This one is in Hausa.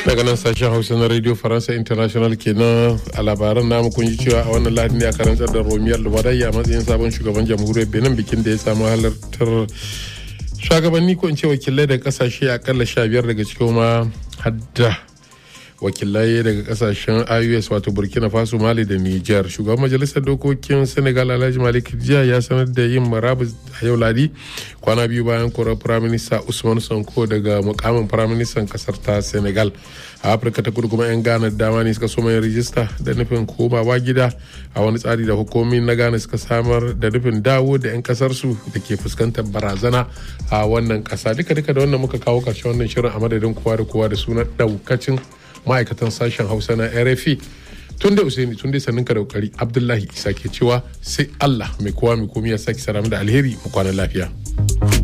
daga nan sashen hausa na radio faransa international kenan a labaran namu kun ji cewa a wannan lahadi ne a karantar da romiyar lubarai a matsayin sabon shugaban jamhuriyar benin bikin da ya samu halartar shugabanni ko in ce wakilai daga kasashe akalla sha biyar daga cikin ma hadda wakilai daga kasashen ios wato burkina faso mali da niger shugaban majalisar dokokin senegal alhaji malik jiya ya sanar da yin marabus a yau ladi kwana biyu bayan korar firaminista usman sonko daga mukamin firaministan kasar ta senegal a afirka ta kudu kuma 'yan ghana dama ne suka soma yin rijista da nufin komawa gida a wani tsari da hukumomi na ghana suka samar da nufin dawo da 'yan kasarsu da ke fuskantar barazana a wannan kasa duka duka da wannan muka kawo karshen wannan shirin a madadin kowa da kowa da sunan daukacin ma'aikatan sashen hausa na rfi tun da usaini tun da sannin ka da kokari abdullahi isa ke cewa sai allah mai kowa mai komi ya sake saramu da alheri mu kwana lafiya.